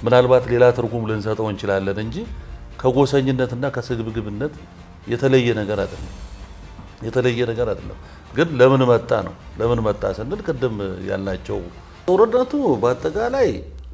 ምናልባት ሌላ ትርጉም ልንሰጠው እንችላለን እንጂ ከጎሰኝነትና ከስግብግብነት የተለየ ነገር አይደለም። የተለየ ነገር አይደለም። ግን ለምን መጣ ነው። ለምን መጣ ስንል ቅድም ያልናቸው ጦርነቱ በአጠቃላይ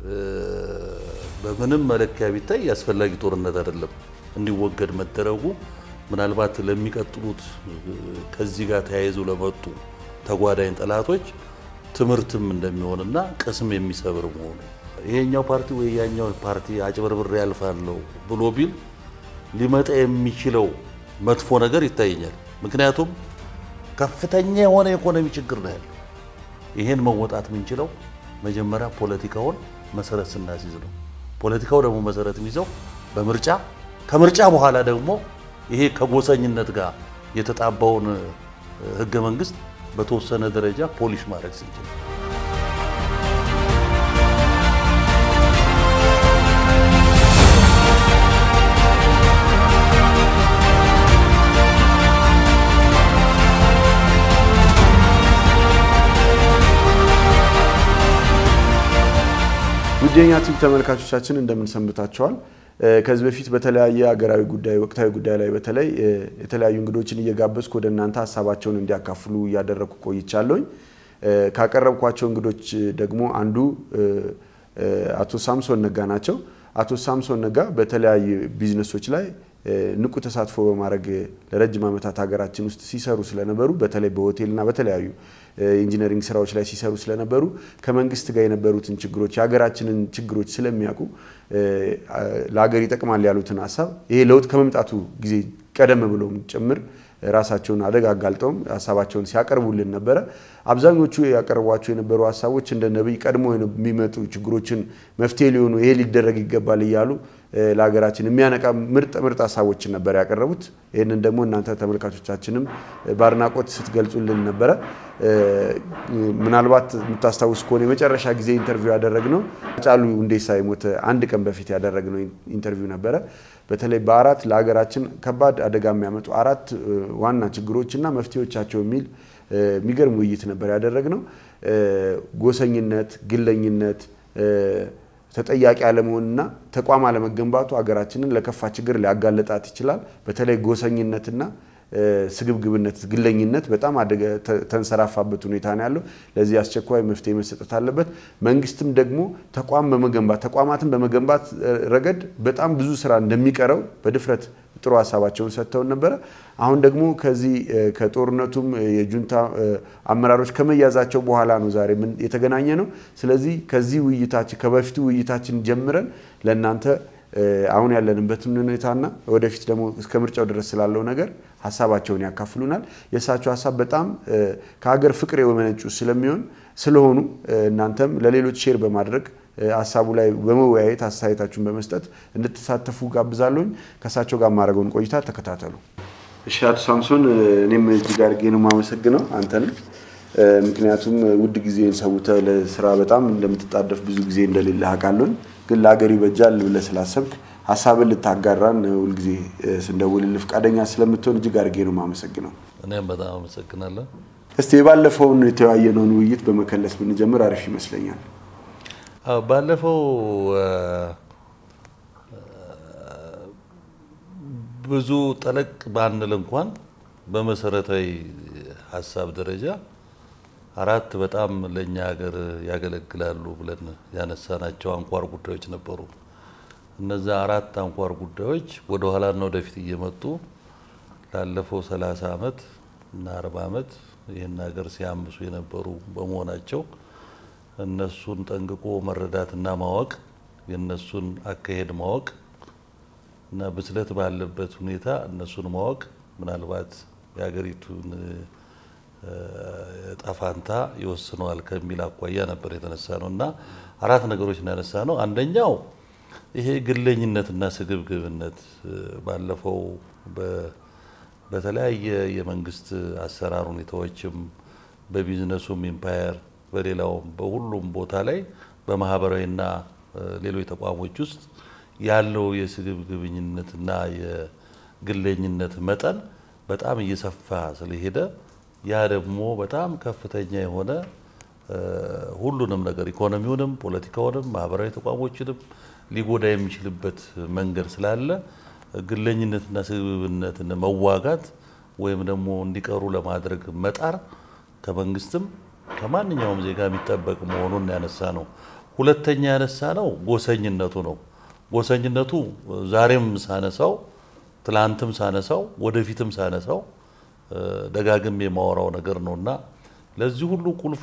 በምንም መለኪያ ቢታይ አስፈላጊ ጦርነት አይደለም። እንዲወገድ መደረጉ ምናልባት ለሚቀጥሉት ከዚህ ጋር ተያይዘው ለመጡ ተጓዳኝ ጠላቶች ትምህርትም እንደሚሆንና ቅስም የሚሰብር መሆኑ ይሄኛው ፓርቲ ወይ ያኛው ፓርቲ አጭበርብሬ ያልፋለሁ ብሎ ቢል ሊመጣ የሚችለው መጥፎ ነገር ይታየኛል። ምክንያቱም ከፍተኛ የሆነ የኢኮኖሚ ችግር ነው ያለው። ይሄን መወጣት የምንችለው መጀመሪያ ፖለቲካውን መሰረት ስናስይዝ ነው። ፖለቲካው ደግሞ መሰረት የሚይዘው በምርጫ ከምርጫ በኋላ ደግሞ ይሄ ከጎሰኝነት ጋር የተጣባውን ህገ መንግስት በተወሰነ ደረጃ ፖሊሽ ማድረግ ስንችል ውዴኛ ቲቪ ተመልካቾቻችን እንደምን ሰንብታችኋል? ከዚህ በፊት በተለያየ ሀገራዊ ጉዳይ ወቅታዊ ጉዳይ ላይ በተለይ የተለያዩ እንግዶችን እየጋበዝኩ ወደ እናንተ ሀሳባቸውን እንዲያካፍሉ እያደረግኩ ቆይቻለሁኝ። ካቀረብኳቸው እንግዶች ደግሞ አንዱ አቶ ሳምሶን ነጋ ናቸው። አቶ ሳምሶን ነጋ በተለያዩ ቢዝነሶች ላይ ንቁ ተሳትፎ በማድረግ ለረጅም ዓመታት ሀገራችን ውስጥ ሲሰሩ ስለነበሩ በተለይ በሆቴልና በተለያዩ ኢንጂነሪንግ ስራዎች ላይ ሲሰሩ ስለነበሩ ከመንግስት ጋር የነበሩትን ችግሮች የሀገራችንን ችግሮች ስለሚያውቁ ለሀገር ይጠቅማል ያሉትን ሀሳብ ይሄ ለውጥ ከመምጣቱ ጊዜ ቀደም ብሎም ጭምር ራሳቸውን አደጋ አጋልጠውም ሀሳባቸውን ሲያቀርቡልን ነበረ። አብዛኞቹ ያቀርቧቸው የነበሩ ሀሳቦች እንደ ነቢይ ቀድሞ የሚመጡ ችግሮችን መፍትሄ ሊሆኑ ይሄ ሊደረግ ይገባል እያሉ ለሀገራችን የሚያነቃ ምርጥ ምርጥ ሀሳቦችን ነበር ያቀረቡት። ይህንን ደግሞ እናንተ ተመልካቾቻችንም በአድናቆት ስትገልጹልን ነበረ። ምናልባት የምታስታውስ ከሆነ የመጨረሻ ጊዜ ኢንተርቪው ያደረግነው ሃጫሉ ሁንዴሳ የሞተ አንድ ቀን በፊት ያደረግነው ኢንተርቪው ነበረ። በተለይ በአራት ለሀገራችን ከባድ አደጋ የሚያመጡ አራት ዋና ችግሮች እና መፍትሄዎቻቸው የሚል የሚገርም ውይይት ነበር ያደረግነው። ጎሰኝነት፣ ግለኝነት ተጠያቂ አለመሆንና ተቋም አለመገንባቱ ሀገራችንን ለከፋ ችግር ሊያጋለጣት ይችላል። በተለይ ጎሰኝነትና ስግብግብነት፣ ግለኝነት በጣም ተንሰራፋበት ሁኔታ ነው ያለው። ለዚህ አስቸኳይ መፍትሄ መሰጠት አለበት። መንግስትም ደግሞ ተቋም በመገንባት ተቋማትን በመገንባት ረገድ በጣም ብዙ ስራ እንደሚቀረው በድፍረት ጥሩ ሀሳባቸውን ሰጥተውን ነበረ። አሁን ደግሞ ከዚህ ከጦርነቱም የጁንታ አመራሮች ከመያዛቸው በኋላ ነው ዛሬ የተገናኘ ነው። ስለዚህ ከዚህ ውይይታችን ከበፊቱ ውይይታችን ጀምረን ለእናንተ አሁን ያለንበትን ሁኔታና ወደፊት ደግሞ እስከ ምርጫው ድረስ ስላለው ነገር ሀሳባቸውን ያካፍሉናል። የእሳቸው ሀሳብ በጣም ከሀገር ፍቅር የመነጩ ስለሚሆን ስለሆኑ እናንተም ለሌሎች ሼር በማድረግ ሀሳቡ ላይ በመወያየት አስተያየታችሁን በመስጠት እንድትሳተፉ ጋብዛለሁኝ። ከእሳቸው ጋር ማድረገውን ቆይታ ተከታተሉ። እሺ፣ አቶ ሳምሶን እኔም እጅግ አድርጌ ነው የማመሰግነው አንተንም ምክንያቱም ውድ ጊዜን ሰውተህ ለስራ በጣም እንደምትጣደፍ ብዙ ጊዜ እንደሌለ አውቃለሁኝ። ግን ለሀገር ይበጃል ብለህ ስላሰብክ ሀሳብን ልታጋራን ሁልጊዜ ስንደውልልህ ፈቃደኛ ስለምትሆን እጅግ አድርጌ ነው የማመሰግነው። እኔም በጣም አመሰግናለሁ። እስቲ የባለፈውን የተወያየነውን ውይይት በመከለስ ብንጀምር አሪፍ ይመስለኛል። ባለፈው ብዙ ጠለቅ ባንል እንኳን በመሰረታዊ ሀሳብ ደረጃ አራት በጣም ለእኛ ሀገር ያገለግላሉ ብለን ያነሳናቸው አንኳር ጉዳዮች ነበሩ። እነዛ አራት አንኳር ጉዳዮች ወደ ኋላና ወደፊት እየመጡ ላለፈው ሰላሳ ዓመት እና አርባ ዓመት ይህን ሀገር ሲያምሱ የነበሩ በመሆናቸው እነሱን ጠንቅቆ መረዳትና ማወቅ የእነሱን አካሄድ ማወቅ እና ብስለት ባለበት ሁኔታ እነሱን ማወቅ ምናልባት የሀገሪቱን ጣፋንታ ይወስነዋል ከሚል አኳያ ነበር የተነሳ ነው እና አራት ነገሮች ያነሳ ነው። አንደኛው ይሄ ግለኝነትና ስግብግብነት ባለፈው በተለያየ የመንግስት አሰራር ሁኔታዎችም በቢዝነሱም ኢምፓየር በሌላውም በሁሉም ቦታ ላይ በማህበራዊና ሌሎች ተቋሞች ውስጥ ያለው የስግብግብኝነትና የግለኝነት መጠን በጣም እየሰፋ ስለሄደ ያ ደግሞ በጣም ከፍተኛ የሆነ ሁሉንም ነገር ኢኮኖሚውንም፣ ፖለቲካውንም፣ ማህበራዊ ተቋሞችንም ሊጎዳ የሚችልበት መንገድ ስላለ ግለኝነትና ስግብግብነትን መዋጋት ወይም ደግሞ እንዲቀሩ ለማድረግ መጣር ከመንግስትም ከማንኛውም ዜጋ የሚጠበቅ መሆኑን ያነሳ ነው። ሁለተኛ ያነሳ ነው ጎሰኝነቱ ነው። ጎሰኝነቱ ዛሬም ሳነሳው፣ ትላንትም ሳነሳው፣ ወደፊትም ሳነሳው ደጋግም የማወራው ነገር ነው እና ለዚህ ሁሉ ቁልፍ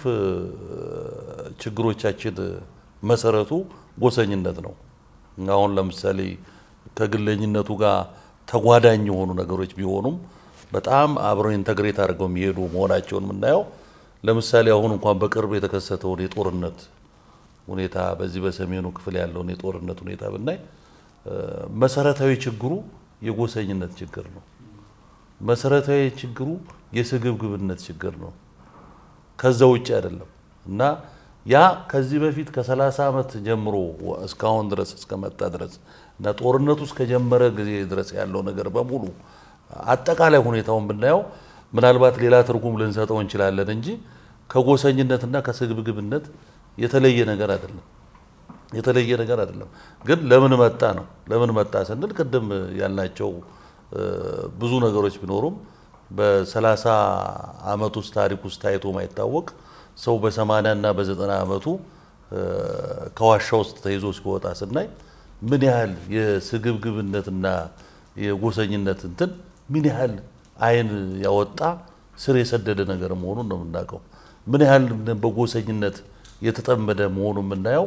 ችግሮቻችን መሰረቱ ጎሰኝነት ነው። አሁን ለምሳሌ ከግለኝነቱ ጋር ተጓዳኝ የሆኑ ነገሮች ቢሆኑም በጣም አብረው ኢንተግሬት አድርገው የሚሄዱ መሆናቸውን የምናየው ለምሳሌ አሁን እንኳን በቅርብ የተከሰተውን የጦርነት ሁኔታ በዚህ በሰሜኑ ክፍል ያለውን የጦርነት ሁኔታ ብናይ መሰረታዊ ችግሩ የጎሰኝነት ችግር ነው። መሰረታዊ ችግሩ የስግብግብነት ችግር ነው። ከዛ ውጭ አይደለም እና ያ ከዚህ በፊት ከ30 ዓመት ጀምሮ እስካሁን ድረስ እስከመጣ ድረስ እና ጦርነቱ እስከጀመረ ጊዜ ድረስ ያለው ነገር በሙሉ አጠቃላይ ሁኔታውን ብናየው ምናልባት ሌላ ትርጉም ልንሰጠው እንችላለን እንጂ ከጎሰኝነትና ከስግብግብነት የተለየ ነገር አይደለም። የተለየ ነገር አይደለም። ግን ለምን መጣ ነው። ለምን መጣ ስንል ቅድም ያልናቸው ብዙ ነገሮች ቢኖሩም በሰላሳ ዓመት ውስጥ ታሪክ ውስጥ ታይቶ ማይታወቅ ሰው በሰማንያ እና በዘጠና ዓመቱ ከዋሻ ውስጥ ተይዞ ሲወጣ ስናይ ምን ያህል የስግብግብነትና የጎሰኝነት እንትን ምን ያህል ዓይን ያወጣ ስር የሰደደ ነገር መሆኑን ነው የምናውቀው። ምን ያህል በጎሰኝነት የተጠመደ መሆኑን የምናየው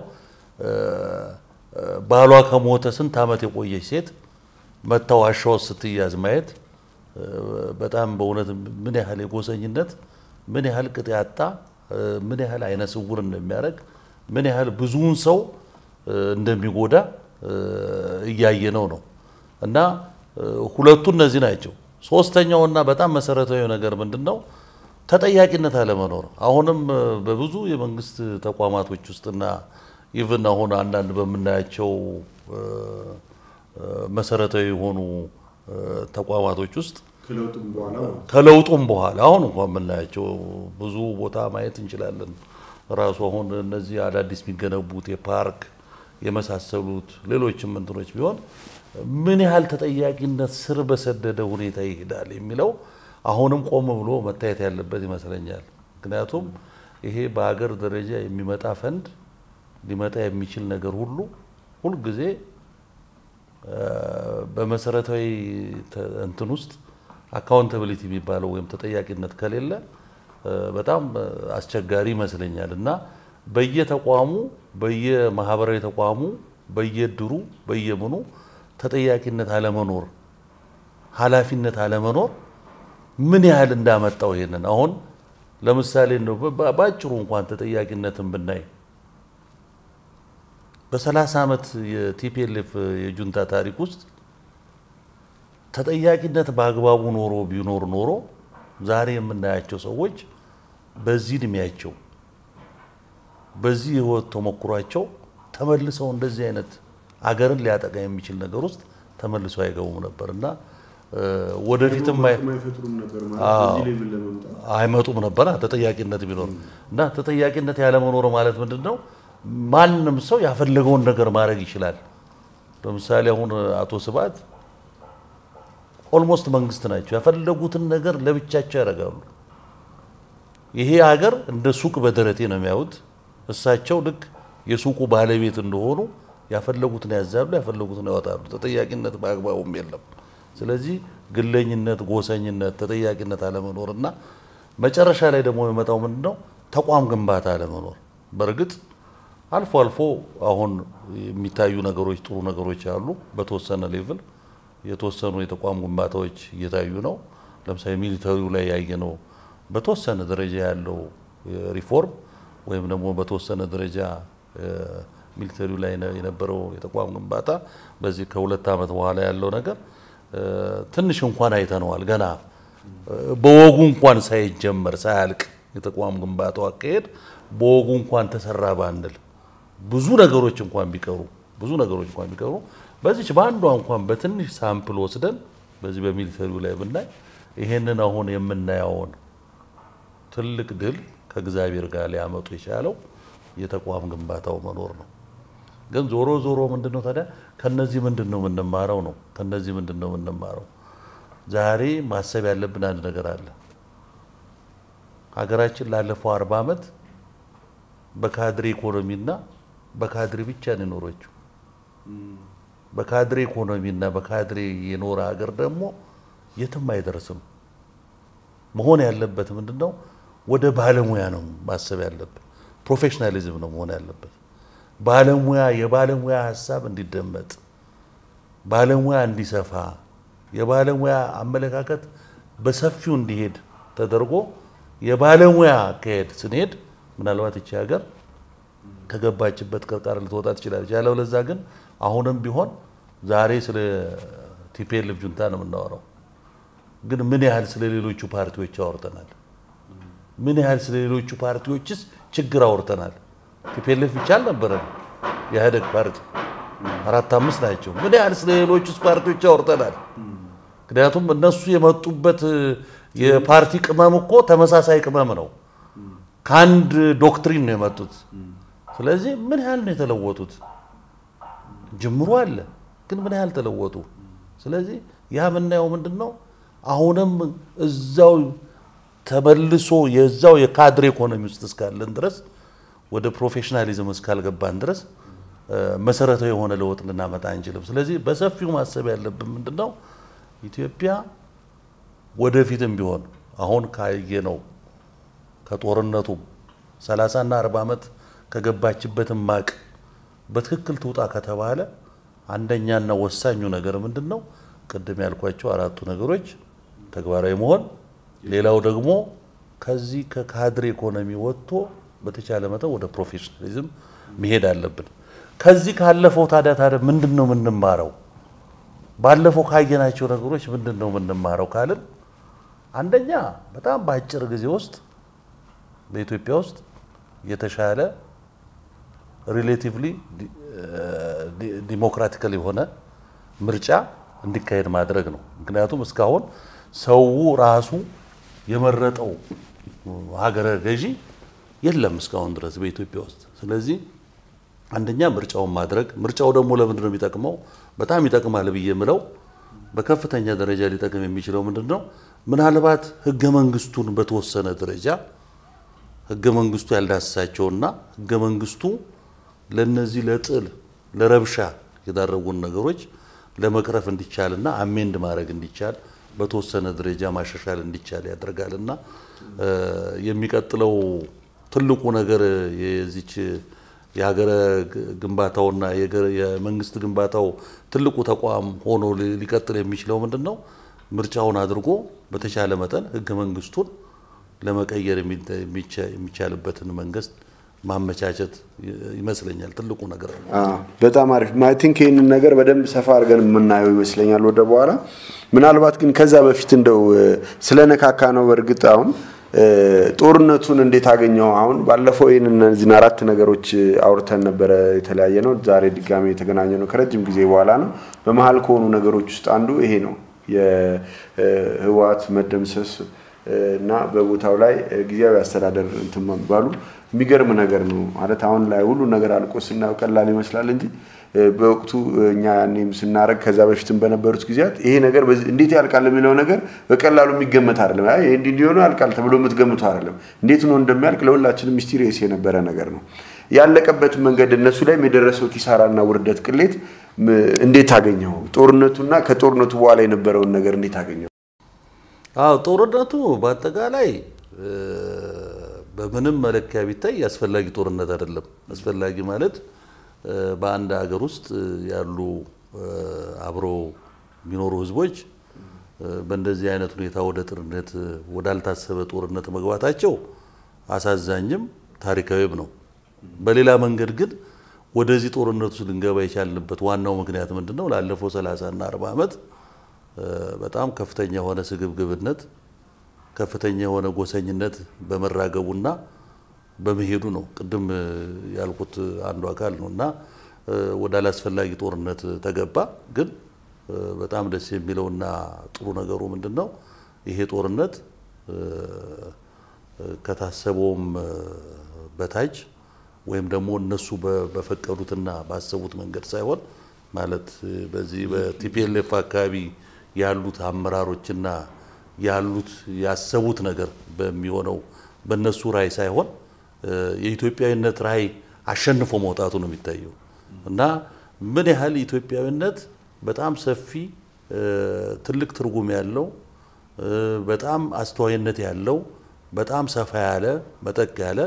ባሏ ከሞተ ስንት ዓመት የቆየች ሴት መታ ዋሻ ውስጥ ስትያዝ ማየት በጣም በእውነት ምን ያህል የጎሰኝነት ምን ያህል ቅጥ ያጣ ምን ያህል አይነ ስውር እንደሚያደርግ ምን ያህል ብዙውን ሰው እንደሚጎዳ እያየነው ነው። እና ሁለቱ እነዚህ ናቸው። ሶስተኛውና በጣም መሰረታዊ ነገር ምንድን ነው? ተጠያቂነት አለመኖር። አሁንም በብዙ የመንግስት ተቋማቶች ውስጥና ኢቭን አሁን አንዳንድ በምናያቸው መሰረታዊ የሆኑ ተቋማቶች ውስጥ ከለውጡም በኋላ አሁን እንኳን የምናያቸው ብዙ ቦታ ማየት እንችላለን። ራሱ አሁን እነዚህ አዳዲስ የሚገነቡት የፓርክ የመሳሰሉት ሌሎችም እንትኖች ቢሆን ምን ያህል ተጠያቂነት ስር በሰደደ ሁኔታ ይሄዳል የሚለው አሁንም ቆም ብሎ መታየት ያለበት ይመስለኛል። ምክንያቱም ይሄ በሀገር ደረጃ የሚመጣ ፈንድ ሊመጣ የሚችል ነገር ሁሉ ሁልጊዜ በመሰረታዊ እንትን ውስጥ አካውንታብሊቲ የሚባለው ወይም ተጠያቂነት ከሌለ በጣም አስቸጋሪ ይመስለኛል እና በየተቋሙ በየማህበራዊ ተቋሙ በየድሩ በየምኑ ተጠያቂነት አለመኖር፣ ኃላፊነት አለመኖር ምን ያህል እንዳመጣው ይሄንን አሁን ለምሳሌ ነው በአጭሩ እንኳን ተጠያቂነትን ብናይ በሰላሳ ዓመት የቲፒኤልኤፍ የጁንታ ታሪክ ውስጥ ተጠያቂነት በአግባቡ ኖሮ ቢኖር ኖሮ ዛሬ የምናያቸው ሰዎች በዚህ እድሜያቸው በዚህ የህይወት ተሞክሯቸው ተመልሰው እንደዚህ አይነት አገርን ሊያጠቃ የሚችል ነገር ውስጥ ተመልሰው አይገቡም ነበር እና ወደፊትም አይመጡም ነበር ተጠያቂነት ቢኖር እና ተጠያቂነት ያለመኖር ማለት ምንድን ነው? ማንም ሰው ያፈለገውን ነገር ማድረግ ይችላል። ለምሳሌ አሁን አቶ ስብሐት ኦልሞስት መንግስት ናቸው። ያፈለጉትን ነገር ለብቻቸው ያደርጋሉ። ይሄ ሀገር እንደ ሱቅ በደረቴ ነው የሚያዩት። እሳቸው ልክ የሱቁ ባለቤት እንደሆኑ ያፈለጉትን ያዛሉ፣ ያፈለጉትን ያወጣሉ። ተጠያቂነት በአግባቡም የለም። ስለዚህ ግለኝነት፣ ጎሰኝነት፣ ተጠያቂነት አለመኖር እና መጨረሻ ላይ ደግሞ የሚመጣው ምንድን ነው? ተቋም ግንባታ አለመኖር። በእርግጥ አልፎ አልፎ አሁን የሚታዩ ነገሮች ጥሩ ነገሮች አሉ። በተወሰነ ሌቭል የተወሰኑ የተቋም ግንባታዎች እየታዩ ነው። ለምሳሌ ሚሊተሪው ላይ ያየነው በተወሰነ ደረጃ ያለው ሪፎርም ወይም ደግሞ በተወሰነ ደረጃ ሚሊተሪው ላይ የነበረው የተቋም ግንባታ በዚህ ከሁለት ዓመት በኋላ ያለው ነገር ትንሽ እንኳን አይተነዋል። ገና በወጉ እንኳን ሳይጀመር ሳያልቅ የተቋም ግንባታው አካሄድ በወጉ እንኳን ተሰራ ባንል ብዙ ነገሮች እንኳን ቢቀሩ ብዙ ነገሮች እንኳን ቢቀሩ በዚች በአንዷ እንኳን በትንሽ ሳምፕል ወስደን በዚህ በሚሊተሪው ላይ ብናይ ይሄንን አሁን የምናየውን ትልቅ ድል ከእግዚአብሔር ጋር ሊያመጡ የቻለው የተቋም ግንባታው መኖር ነው። ግን ዞሮ ዞሮ ምንድን ነው ታዲያ ከነዚህ ምንድን ነው የምንማረው ነው? ከነዚህ ምንድን ነው የምንማረው? ዛሬ ማሰብ ያለብን አንድ ነገር አለ። ሀገራችን ላለፈው አርባ ዓመት በካድሬ ኢኮኖሚና በካድሬ ብቻ ነው የኖረችው። በካድሬ ኢኮኖሚና በካድሬ የኖረ ሀገር ደግሞ የትም አይደርስም። መሆን ያለበት ምንድን ነው? ወደ ባለሙያ ነው ማሰብ ያለብን። ፕሮፌሽናሊዝም ነው መሆን ያለበት። ባለሙያ የባለሙያ ሀሳብ እንዲደመጥ፣ ባለሙያ እንዲሰፋ፣ የባለሙያ አመለካከት በሰፊው እንዲሄድ ተደርጎ የባለሙያ አካሄድ ስንሄድ ምናልባት ይቺ ሀገር ከገባችበት ቅርቃር ልትወጣ ትችላለች። ያለበለዛ ግን አሁንም ቢሆን ዛሬ ስለ ቲፒኤልኤፍ ጁንታ ነው የምናወራው፣ ግን ምን ያህል ስለ ሌሎቹ ፓርቲዎች አውርተናል? ምን ያህል ስለ ሌሎቹ ፓርቲዎችስ ችግር አውርተናል? ቲፒኤልኤፍ ብቻ አልነበረም የኢህአዴግ ፓርቲ አራት አምስት ናቸው። ምን ያህል ስለ ሌሎቹስ ፓርቲዎች አውርተናል? ምክንያቱም እነሱ የመጡበት የፓርቲ ቅመም እኮ ተመሳሳይ ቅመም ነው። ከአንድ ዶክትሪን ነው የመጡት። ስለዚህ ምን ያህል ነው የተለወጡት? ጅምሩ አለ፣ ግን ምን ያህል ተለወጡ? ስለዚህ ያ የምናየው ምንድን ነው? አሁንም እዛው ተመልሶ የዛው የካድሬ ኢኮኖሚ ውስጥ እስካለን ድረስ ወደ ፕሮፌሽናሊዝም እስካልገባን ድረስ መሰረታዊ የሆነ ለውጥ ልናመጣ አንችልም። ስለዚህ በሰፊው ማሰብ ያለብን ምንድን ነው ኢትዮጵያ ወደፊትም ቢሆን አሁን ካየነው ከጦርነቱ 30 እና 40 ዓመት ከገባችበትም ማቅ በትክክል ትውጣ ከተባለ አንደኛና ወሳኙ ነገር ምንድን ነው? ቅድም ያልኳቸው አራቱ ነገሮች ተግባራዊ መሆን፣ ሌላው ደግሞ ከዚህ ከካድሬ ኢኮኖሚ ወጥቶ በተቻለ መጠን ወደ ፕሮፌሽናሊዝም መሄድ አለብን። ከዚህ ካለፈው ታዲያ ታዲያ ምንድን ነው የምንማረው? ባለፈው ካየናቸው ነገሮች ምንድን ነው የምንማረው ካልን አንደኛ በጣም በአጭር ጊዜ ውስጥ በኢትዮጵያ ውስጥ የተሻለ ሪሌቲቭሊ ዲሞክራቲካል የሆነ ምርጫ እንዲካሄድ ማድረግ ነው። ምክንያቱም እስካሁን ሰው ራሱ የመረጠው ሀገረ ገዢ የለም እስካሁን ድረስ በኢትዮጵያ ውስጥ። ስለዚህ አንደኛ ምርጫውን ማድረግ ምርጫው ደግሞ ለምንድን ነው የሚጠቅመው? በጣም ይጠቅማል ብዬ የምለው በከፍተኛ ደረጃ ሊጠቅም የሚችለው ምንድን ነው? ምናልባት ህገ መንግስቱን በተወሰነ ደረጃ ህገ መንግስቱ ያልዳሰሳቸውና ህገ መንግስቱ ለነዚህ ለጥል ለረብሻ የዳረጉን ነገሮች ለመቅረፍ እንዲቻልና አሜንድ ማድረግ እንዲቻል በተወሰነ ደረጃ ማሻሻል እንዲቻል ያደርጋልና የሚቀጥለው ትልቁ ነገር የዚች የሀገረ ግንባታውና የመንግስት ግንባታው ትልቁ ተቋም ሆኖ ሊቀጥል የሚችለው ምንድን ነው? ምርጫውን አድርጎ በተቻለ መጠን ህገ መንግስቱን ለመቀየር የሚቻልበትን መንግስት ማመቻቸት ይመስለኛል ትልቁ ነገር ነው። በጣም አሪፍ አይ ቲንክ ይህንን ነገር በደንብ ሰፋ አድርገን የምናየው ይመስለኛል ወደ በኋላ። ምናልባት ግን ከዛ በፊት እንደው ስለነካካ ነው በእርግጥ አሁን ጦርነቱን እንዴት አገኘው? አሁን ባለፈው ይህን እነዚህን አራት ነገሮች አውርተን ነበረ የተለያየ ነው። ዛሬ ድጋሚ የተገናኘ ነው ከረጅም ጊዜ በኋላ ነው። በመሀል ከሆኑ ነገሮች ውስጥ አንዱ ይሄ ነው የህወሓት መደምሰስ እና በቦታው ላይ ጊዜያዊ አስተዳደር እንትን መባሉ የሚገርም ነገር ነው። ማለት አሁን ላይ ሁሉ ነገር አልቆ ስናየው ቀላል ይመስላል እንጂ በወቅቱ እኛ ያኔም ስናደርግ ከዛ በፊትም በነበሩት ጊዜያት ይሄ ነገር እንዴት ያልቃል የሚለው ነገር በቀላሉ የሚገመት አይደለም። ይሄ እንዲህ እንዲሆኑ ያልቃል ተብሎ የምትገምቱ አይደለም። እንዴት ነው እንደሚያልቅ ለሁላችንም ሚስቲሪየስ የነበረ ነገር ነው። ያለቀበት መንገድ እነሱ ላይም የደረሰው ኪሳራና ውርደት፣ ቅሌት እንዴት አገኘው? ጦርነቱና ከጦርነቱ በኋላ የነበረውን ነገር እንዴት አገኘው? አዎ ጦርነቱ በአጠቃላይ በምንም መለኪያ ቢታይ አስፈላጊ ጦርነት አይደለም። አስፈላጊ ማለት በአንድ ሀገር ውስጥ ያሉ አብሮ የሚኖሩ ህዝቦች በእንደዚህ አይነት ሁኔታ ወደ ጦርነት ወዳልታሰበ ጦርነት መግባታቸው አሳዛኝም ታሪካዊም ነው። በሌላ መንገድ ግን ወደዚህ ጦርነት ውስጥ ልንገባ የቻልንበት ዋናው ምክንያት ምንድን ነው? ላለፈው 30 እና 40 ዓመት በጣም ከፍተኛ የሆነ ስግብግብነት፣ ከፍተኛ የሆነ ጎሰኝነት በመራገቡና በመሄዱ ነው። ቅድም ያልኩት አንዱ አካል ነው እና ወደ አላስፈላጊ ጦርነት ተገባ። ግን በጣም ደስ የሚለውና ጥሩ ነገሩ ምንድን ነው? ይሄ ጦርነት ከታሰበውም በታች ወይም ደግሞ እነሱ በፈቀዱትና ባሰቡት መንገድ ሳይሆን ማለት በዚህ በቲፒኤልኤፍ አካባቢ ያሉት አመራሮችና ያሉት ያሰቡት ነገር በሚሆነው በእነሱ ራዕይ ሳይሆን የኢትዮጵያዊነት ራዕይ አሸንፎ መውጣቱ ነው የሚታየው እና ምን ያህል ኢትዮጵያዊነት በጣም ሰፊ ትልቅ ትርጉም ያለው በጣም አስተዋይነት ያለው በጣም ሰፋ ያለ መጠቅ ያለ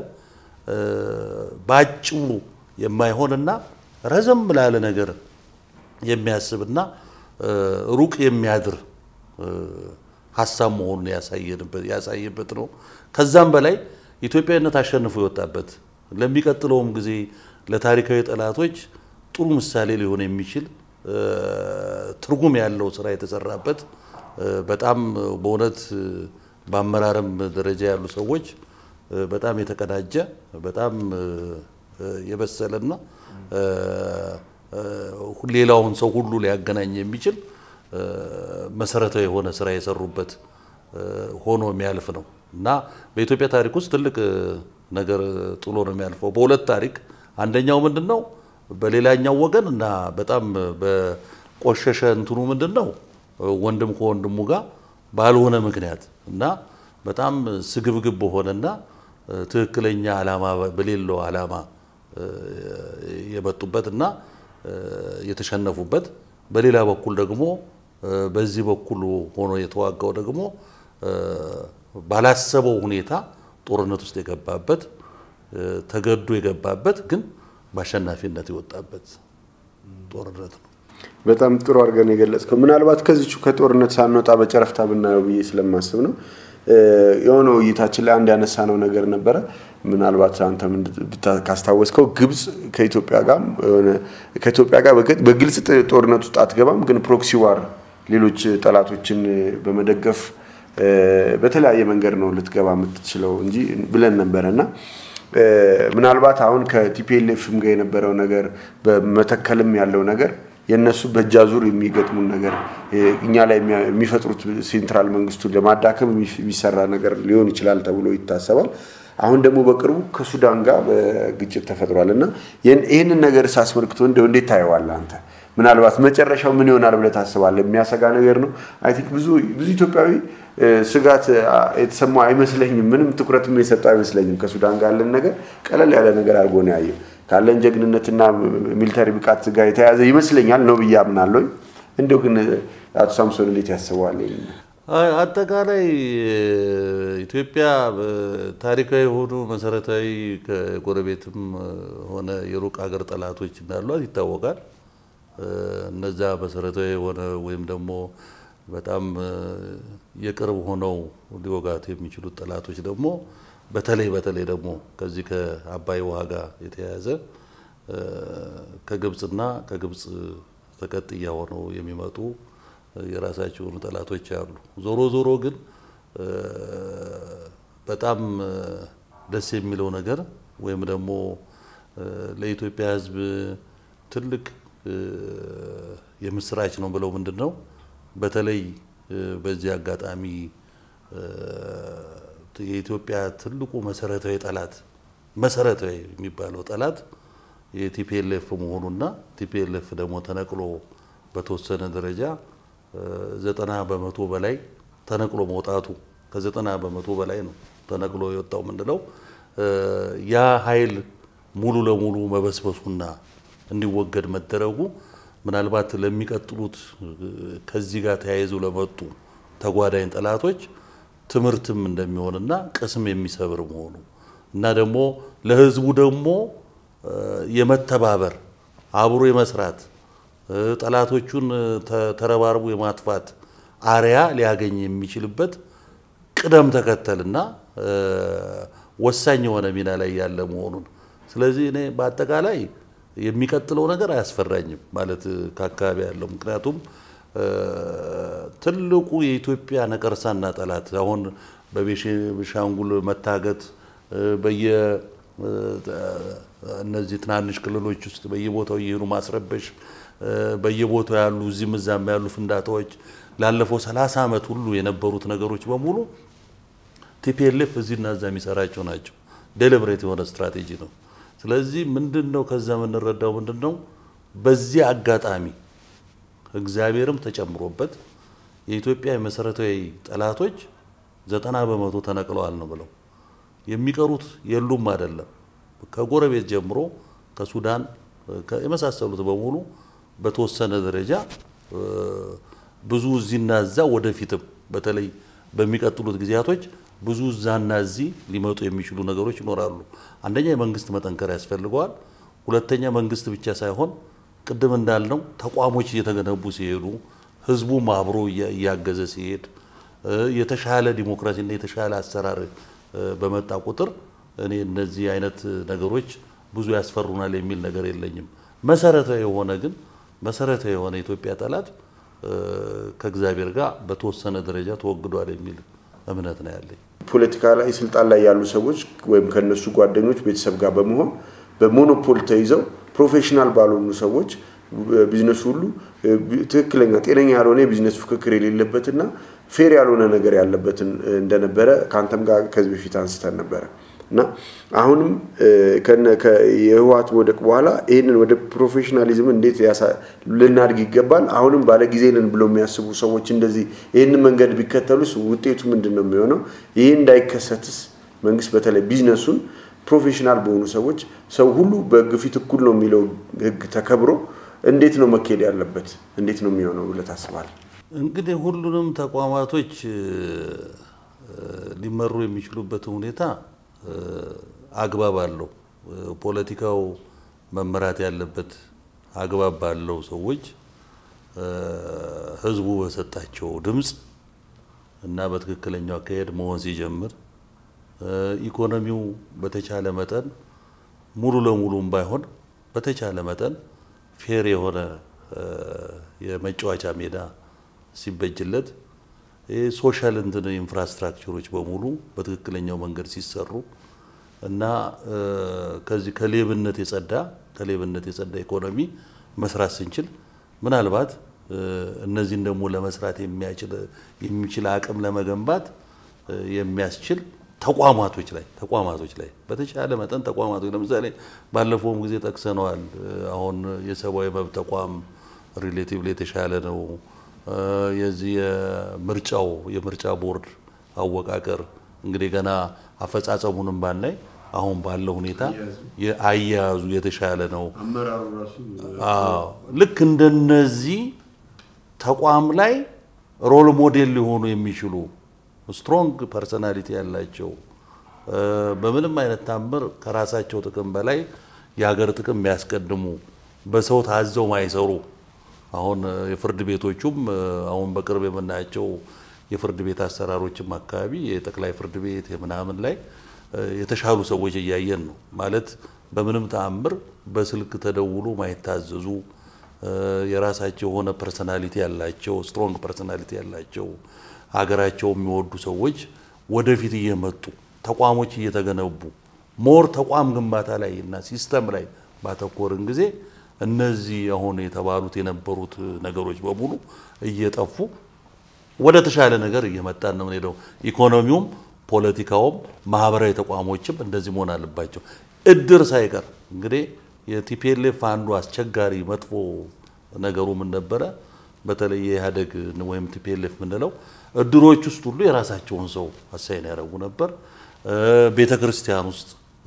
በአጭሩ የማይሆንና ረዘም ላለ ነገር የሚያስብና ሩቅ የሚያድር ሀሳብ መሆኑን ያሳየበት ነው። ከዛም በላይ ኢትዮጵያዊነት አሸንፎ የወጣበት ለሚቀጥለውም ጊዜ ለታሪካዊ ጠላቶች ጥሩ ምሳሌ ሊሆን የሚችል ትርጉም ያለው ስራ የተሰራበት በጣም በእውነት በአመራርም ደረጃ ያሉ ሰዎች በጣም የተቀዳጀ በጣም የበሰለና ሌላውን ሰው ሁሉ ሊያገናኝ የሚችል መሰረታዊ የሆነ ስራ የሰሩበት ሆኖ የሚያልፍ ነው እና በኢትዮጵያ ታሪክ ውስጥ ትልቅ ነገር ጥሎ ነው የሚያልፈው። በሁለት ታሪክ አንደኛው ምንድን ነው? በሌላኛው ወገን እና በጣም በቆሸሸ እንትኑ ምንድን ነው? ወንድም ከወንድሙ ጋር ባልሆነ ምክንያት እና በጣም ስግብግብ በሆነና ትክክለኛ ዓላማ በሌለው ዓላማ የመጡበት እና የተሸነፉበት፣ በሌላ በኩል ደግሞ በዚህ በኩል ሆኖ የተዋጋው ደግሞ ባላሰበው ሁኔታ ጦርነት ውስጥ የገባበት ተገዶ የገባበት ግን በአሸናፊነት የወጣበት ጦርነት ነው። በጣም ጥሩ አድርገን የገለጽከው ምናልባት ከዚቹ ከጦርነት ሳንወጣ በጨረፍታ ብናየው ብዬ ስለማስብ ነው። የሆነ ውይይታችን ላይ አንድ ያነሳነው ነገር ነበረ። ምናልባት አንተ ካስታወስከው ግብጽ ከኢትዮጵያ ጋር ከኢትዮጵያ ጋር በግልጽ ጦርነት ውስጥ አትገባም፣ ግን ፕሮክሲ ዋር ሌሎች ጠላቶችን በመደገፍ በተለያየ መንገድ ነው ልትገባ የምትችለው እንጂ ብለን ነበረ እና ምናልባት አሁን ከቲፒኤልኤፍም ጋር የነበረው ነገር በመተከልም ያለው ነገር የእነሱ በእጅ አዙር የሚገጥሙን ነገር እኛ ላይ የሚፈጥሩት ሴንትራል መንግስቱን ለማዳከም የሚሰራ ነገር ሊሆን ይችላል ተብሎ ይታሰባል። አሁን ደግሞ በቅርቡ ከሱዳን ጋር በግጭት ተፈጥሯል እና ይህንን ነገር ሳስመልክቶ እንደው እንዴት ታየዋለህ አንተ? ምናልባት መጨረሻው ምን ይሆናል ብለህ ታስባለህ? የሚያሰጋ ነገር ነው። አይ ቲንክ ብዙ ብዙ ኢትዮጵያዊ ስጋት የተሰማው አይመስለኝም። ምንም ትኩረትም የሰጠው አይመስለኝም። ከሱዳን ጋር ያለን ነገር ቀለል ያለ ነገር አድርጎ ነው ያየው። ካለን ጀግንነትና ሚሊተሪ ብቃት ጋር የተያያዘ ይመስለኛል ነው ብዬ አምናለሁ። እንደው ግን አቶ ሳምሶን እንዴት ያስበዋል? አጠቃላይ ኢትዮጵያ ታሪካዊ የሆኑ መሰረታዊ ከጎረቤትም ሆነ የሩቅ ሀገር ጠላቶች እንዳሏት ይታወቃል። እነዛ መሰረታዊ የሆነ ወይም ደግሞ በጣም የቅርብ ሆነው ሊወጋት የሚችሉት ጠላቶች ደግሞ በተለይ በተለይ ደግሞ ከዚህ ከአባይ ውሃ ጋር የተያያዘ ከግብፅና ከግብፅ ተቀጥያ ሆነው የሚመጡ የራሳቸው የሆኑ ጠላቶች አሉ። ዞሮ ዞሮ ግን በጣም ደስ የሚለው ነገር ወይም ደግሞ ለኢትዮጵያ ሕዝብ ትልቅ የምስራች ነው ብለው ምንድን ነው በተለይ በዚህ አጋጣሚ የኢትዮጵያ ትልቁ መሰረታዊ ጠላት መሰረታዊ የሚባለው ጠላት የቲፒኤልኤፍ መሆኑና ቲፒኤልኤፍ ደግሞ ተነቅሎ በተወሰነ ደረጃ ዘጠና በመቶ በላይ ተነቅሎ መውጣቱ ከዘጠና በመቶ በላይ ነው ተነቅሎ የወጣው ምንለው ያ ኃይል ሙሉ ለሙሉ መበስበሱና እንዲወገድ መደረጉ ምናልባት ለሚቀጥሉት ከዚህ ጋር ተያይዘው ለመጡ ተጓዳኝ ጠላቶች ትምህርትም እንደሚሆንና ቅስም የሚሰብር መሆኑ እና ደግሞ ለህዝቡ ደግሞ የመተባበር አብሮ የመስራት ጠላቶቹን ተረባርቦ የማጥፋት አርያ ሊያገኝ የሚችልበት ቅደም ተከተልና ወሳኝ የሆነ ሚና ላይ ያለ መሆኑን ስለዚህ እኔ በአጠቃላይ የሚቀጥለው ነገር አያስፈራኝም ማለት ከአካባቢ ያለው ምክንያቱም ትልቁ የኢትዮጵያ ነቀርሳና ጠላት አሁን በቤኒሻንጉል መታገት በየ እነዚህ ትናንሽ ክልሎች ውስጥ በየቦታው እየሄዱ ማስረበሽ በየቦታው ያሉ እዚህም እዛም ያሉ ፍንዳታዎች ላለፈው ሰላሳ ዓመት ሁሉ የነበሩት ነገሮች በሙሉ ቲፒኤልኤፍ እዚህና እዛ የሚሰራቸው ናቸው። ዴሊብሬት የሆነ ስትራቴጂ ነው። ስለዚህ ምንድን ነው ከዛ የምንረዳው ምንድን ነው በዚህ አጋጣሚ እግዚአብሔርም ተጨምሮበት የኢትዮጵያ የመሰረታዊ ጠላቶች ዘጠና በመቶ ተነቅለዋል ነው ብለው የሚቀሩት የሉም አይደለም። ከጎረቤት ጀምሮ ከሱዳን የመሳሰሉት በሙሉ በተወሰነ ደረጃ ብዙ እዚህና እዛ ወደፊትም በተለይ በሚቀጥሉት ጊዜያቶች ብዙ እዛና እዚህ ሊመጡ የሚችሉ ነገሮች ይኖራሉ። አንደኛ የመንግስት መጠንከር ያስፈልገዋል። ሁለተኛ መንግስት ብቻ ሳይሆን ቅድም እንዳልነው ተቋሞች እየተገነቡ ሲሄዱ ህዝቡም አብሮ እያገዘ ሲሄድ የተሻለ ዲሞክራሲና የተሻለ አሰራር በመጣ ቁጥር እኔ እነዚህ አይነት ነገሮች ብዙ ያስፈሩናል የሚል ነገር የለኝም። መሰረታዊ የሆነ ግን መሰረታዊ የሆነ የኢትዮጵያ ጠላት ከእግዚአብሔር ጋር በተወሰነ ደረጃ ተወግዷል የሚል እምነት ነው ያለኝ። ፖለቲካ ላይ ስልጣን ላይ ያሉ ሰዎች ወይም ከነሱ ጓደኞች ቤተሰብ ጋር በመሆን በሞኖፖል ተይዘው ፕሮፌሽናል ባልሆኑ ሰዎች ቢዝነሱ ሁሉ ትክክለኛ ጤነኛ ያልሆነ የቢዝነስ ፍክክር የሌለበትና ፌር ያልሆነ ነገር ያለበትን እንደነበረ ከአንተም ጋር ከዚህ በፊት አንስተን ነበረ እና አሁንም የህወሓት መውደቅ በኋላ ይህንን ወደ ፕሮፌሽናሊዝም እንዴት ልናድግ ይገባል፣ አሁንም ባለጊዜ ነን ብለው የሚያስቡ ሰዎች እንደዚህ ይህንን መንገድ ቢከተሉስ ውጤቱ ምንድን ነው የሚሆነው? ይህ እንዳይከሰትስ መንግስት በተለይ ቢዝነሱን ፕሮፌሽናል በሆኑ ሰዎች ሰው ሁሉ በህግ ፊት እኩል ነው የሚለው ህግ ተከብሮ እንዴት ነው መካሄድ ያለበት? እንዴት ነው የሚሆነው ብለህ ታስባለህ? እንግዲህ ሁሉንም ተቋማቶች ሊመሩ የሚችሉበትን ሁኔታ አግባብ አለው። ፖለቲካው መመራት ያለበት አግባብ ባለው ሰዎች ህዝቡ በሰጣቸው ድምፅ እና በትክክለኛው አካሄድ መሆን ሲጀምር ኢኮኖሚው በተቻለ መጠን ሙሉ ለሙሉም ባይሆን በተቻለ መጠን ፌር የሆነ የመጫወቻ ሜዳ ሲበጅለት ሶሻል እንትን ኢንፍራስትራክቸሮች በሙሉ በትክክለኛው መንገድ ሲሰሩ እና ከዚህ ከሌብነት የጸዳ ከሌብነት የጸዳ ኢኮኖሚ መስራት ስንችል ምናልባት እነዚህን ደግሞ ለመስራት የሚችል አቅም ለመገንባት የሚያስችል ተቋማቶች ላይ ተቋማቶች ላይ በተቻለ መጠን ተቋማቶች ለምሳሌ ባለፈውም ጊዜ ጠቅሰነዋል። አሁን የሰብአዊ መብት ተቋም ሪሌቲቭሊ የተሻለ ነው። የዚህ የምርጫው የምርጫ ቦርድ አወቃቀር እንግዲህ ገና አፈጻጸሙንም ባናይ አሁን ባለው ሁኔታ አያያዙ የተሻለ ነው። ልክ እንደነዚህ ተቋም ላይ ሮል ሞዴል ሊሆኑ የሚችሉ ስትሮንግ ፐርሰናሊቲ ያላቸው በምንም አይነት ታምር ከራሳቸው ጥቅም በላይ የሀገር ጥቅም የሚያስቀድሙ በሰው ታዘው ማይሰሩ አሁን የፍርድ ቤቶቹም አሁን በቅርብ የምናያቸው የፍርድ ቤት አሰራሮችም አካባቢ የጠቅላይ ፍርድ ቤት የምናምን ላይ የተሻሉ ሰዎች እያየን ነው። ማለት በምንም ተአምር በስልክ ተደውሎ ማይታዘዙ የራሳቸው የሆነ ፐርሰናሊቲ ያላቸው ስትሮንግ ፐርሰናሊቲ ያላቸው ሀገራቸው የሚወዱ ሰዎች ወደፊት እየመጡ ተቋሞች እየተገነቡ ሞር ተቋም ግንባታ ላይ እና ሲስተም ላይ ባተኮርን ጊዜ እነዚህ አሁን የተባሉት የነበሩት ነገሮች በሙሉ እየጠፉ ወደ ተሻለ ነገር እየመጣን ነው የምንሄደው። ኢኮኖሚውም፣ ፖለቲካውም፣ ማህበራዊ ተቋሞችም እንደዚህ መሆን አለባቸው። እድር ሳይቀር እንግዲህ የቲፒኤልኤፍ አንዱ አስቸጋሪ መጥፎ ነገሩ ምን ነበረ? በተለይ የኢህአዴግ ወይም ቲፒኤልኤፍ የምንለው እድሮች ውስጥ ሁሉ የራሳቸውን ሰው አሳይን ያደረጉ ነበር። ቤተ ክርስቲያን ውስጥ፣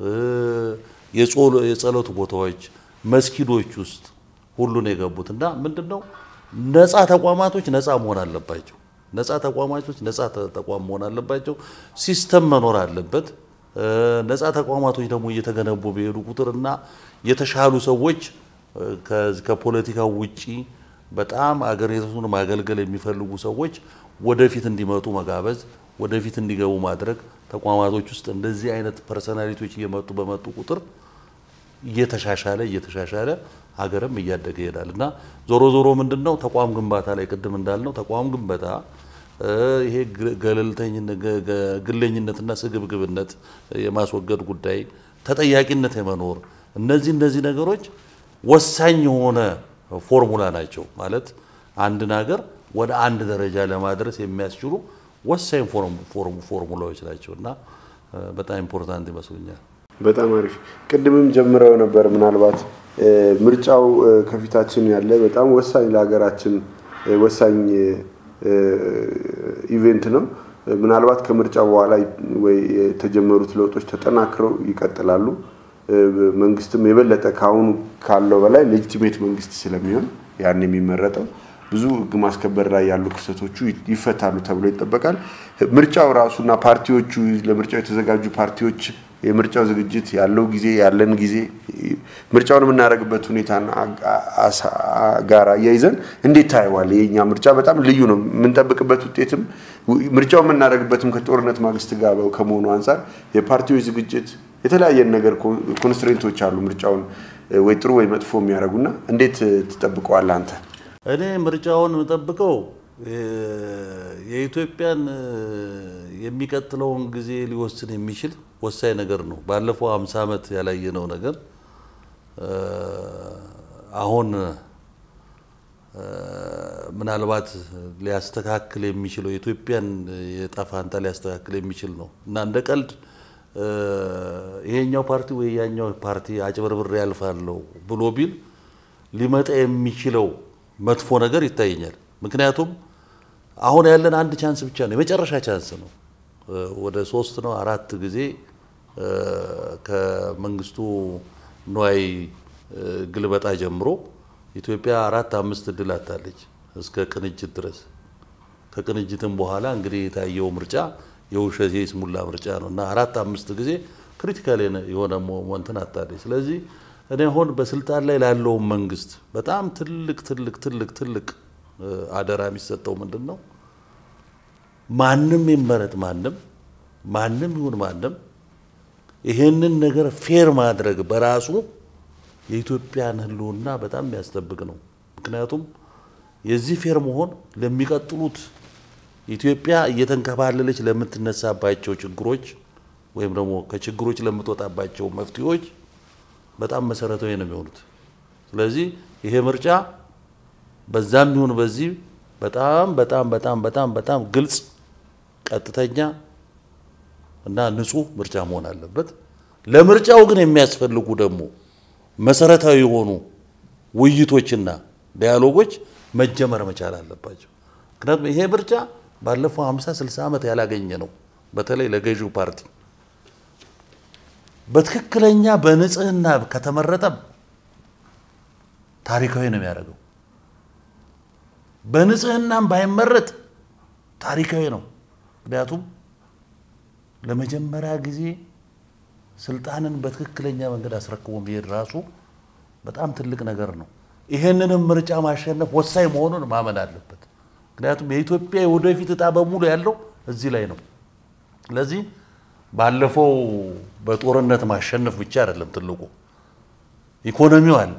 የጸሎት ቦታዎች፣ መስጊዶች ውስጥ ሁሉን የገቡት እና ምንድን ነው ነፃ ተቋማቶች ነፃ መሆን አለባቸው። ነፃ ተቋማቶች ነፃ ተቋም መሆን አለባቸው። ሲስተም መኖር አለበት። ነፃ ተቋማቶች ደግሞ እየተገነቡ በሄዱ ቁጥርና የተሻሉ ሰዎች ከፖለቲካው ውጪ በጣም አገሪቱን ማገልገል የሚፈልጉ ሰዎች ወደፊት እንዲመጡ መጋበዝ፣ ወደፊት እንዲገቡ ማድረግ ተቋማቶች ውስጥ እንደዚህ አይነት ፐርሰናሊቲዎች እየመጡ በመጡ ቁጥር እየተሻሻለ እየተሻሻለ ሀገርም እያደገ ይሄዳል እና ዞሮ ዞሮ ምንድን ነው ተቋም ግንባታ ላይ ቅድም እንዳልነው ተቋም ግንባታ ይሄ ግለኝነትና ስግብግብነት የማስወገድ ጉዳይ፣ ተጠያቂነት የመኖር እነዚህ እነዚህ ነገሮች ወሳኝ የሆነ ፎርሙላ ናቸው። ማለት አንድን ሀገር ወደ አንድ ደረጃ ለማድረስ የሚያስችሉ ወሳኝ ፎርሙላዎች ናቸው እና በጣም ኢምፖርታንት ይመስሉኛል። በጣም አሪፍ። ቅድምም ጀምረው ነበር። ምናልባት ምርጫው ከፊታችን ያለ በጣም ወሳኝ ለሀገራችን ወሳኝ ኢቬንት ነው። ምናልባት ከምርጫ በኋላ ወይ የተጀመሩት ለውጦች ተጠናክረው ይቀጥላሉ። መንግስትም የበለጠ ከአሁኑ ካለው በላይ ሌጂቲሜት መንግስት ስለሚሆን ያን የሚመረጠው ብዙ ህግ ማስከበር ላይ ያሉ ክስተቶቹ ይፈታሉ ተብሎ ይጠበቃል። ምርጫው ራሱና ፓርቲዎቹ ለምርጫው የተዘጋጁ ፓርቲዎች የምርጫው ዝግጅት ያለው ጊዜ ያለን ጊዜ ምርጫውን የምናደርግበት ሁኔታ ጋር አያይዘን እንዴት ታየዋል? የኛ ምርጫ በጣም ልዩ ነው። የምንጠብቅበት ውጤትም ምርጫው የምናደርግበትም ከጦርነት ማግስት ጋር ከመሆኑ አንጻር የፓርቲዎች ዝግጅት የተለያየ ነገር ኮንስትሬንቶች አሉ ምርጫውን ወይ ጥሩ ወይ መጥፎ የሚያደርጉና እንዴት ትጠብቀዋል አንተ? እኔ ምርጫውን የምጠብቀው የኢትዮጵያን የሚቀጥለውን ጊዜ ሊወስን የሚችል ወሳኝ ነገር ነው። ባለፈው ሃምሳ ዓመት ያላየነው ነገር አሁን ምናልባት ሊያስተካክል የሚችለው የኢትዮጵያን የዕጣ ፈንታ ሊያስተካክል የሚችል ነው እና እንደ ቀልድ ይሄኛው ፓርቲ ወይ ያኛው ፓርቲ አጭበርብሬ ያልፋለሁ ብሎ ቢል ሊመጣ የሚችለው መጥፎ ነገር ይታየኛል። ምክንያቱም አሁን ያለን አንድ ቻንስ ብቻ ነው፣ የመጨረሻ ቻንስ ነው። ወደ ሶስት ነው አራት ጊዜ ከመንግስቱ ንዋይ ግልበጣ ጀምሮ ኢትዮጵያ አራት አምስት እድል አታለች እስከ ቅንጅት ድረስ። ከቅንጅትም በኋላ እንግዲህ የታየው ምርጫ የውሸት የይስሙላ ምርጫ ነው እና አራት አምስት ጊዜ ክሪቲካል የሆነ ሞመንትን አታለች። ስለዚህ እኔ አሁን በስልጣን ላይ ላለውን መንግስት በጣም ትልቅ ትልቅ ትልቅ ትልቅ አደራ የሚሰጠው ምንድን ነው? ማንም ይመረጥ ማንም ማንም ይሁን ማንም ይሄንን ነገር ፌር ማድረግ በራሱ የኢትዮጵያን ሕልውና በጣም የሚያስጠብቅ ነው። ምክንያቱም የዚህ ፌር መሆን ለሚቀጥሉት ኢትዮጵያ እየተንከባለለች ለምትነሳባቸው ችግሮች ወይም ደግሞ ከችግሮች ለምትወጣባቸው መፍትሄዎች በጣም መሰረታዊ ነው የሚሆኑት። ስለዚህ ይሄ ምርጫ በዛም ይሁን በዚህ በጣም በጣም በጣም በጣም በጣም ግልጽ፣ ቀጥተኛ እና ንጹህ ምርጫ መሆን አለበት። ለምርጫው ግን የሚያስፈልጉ ደግሞ መሰረታዊ የሆኑ ውይይቶችና ዲያሎጎች መጀመር መቻል አለባቸው። ምክንያቱም ይሄ ምርጫ ባለፈው 50 60 ዓመት ያላገኘ ነው። በተለይ ለገዢው ፓርቲ በትክክለኛ በንጽህና ከተመረጠ ታሪካዊ ነው የሚያደርገው። በንጽህናም ባይመረጥ ታሪካዊ ነው። ምክንያቱም ለመጀመሪያ ጊዜ ስልጣንን በትክክለኛ መንገድ አስረክቦ መሄድ ራሱ በጣም ትልቅ ነገር ነው። ይሄንንም ምርጫ ማሸነፍ ወሳኝ መሆኑን ማመን አለበት። ምክንያቱም የኢትዮጵያ የወደፊት እጣ በሙሉ ያለው እዚህ ላይ ነው። ስለዚህ ባለፈው በጦርነት ማሸነፍ ብቻ አይደለም ትልቁ፣ ኢኮኖሚው አለ።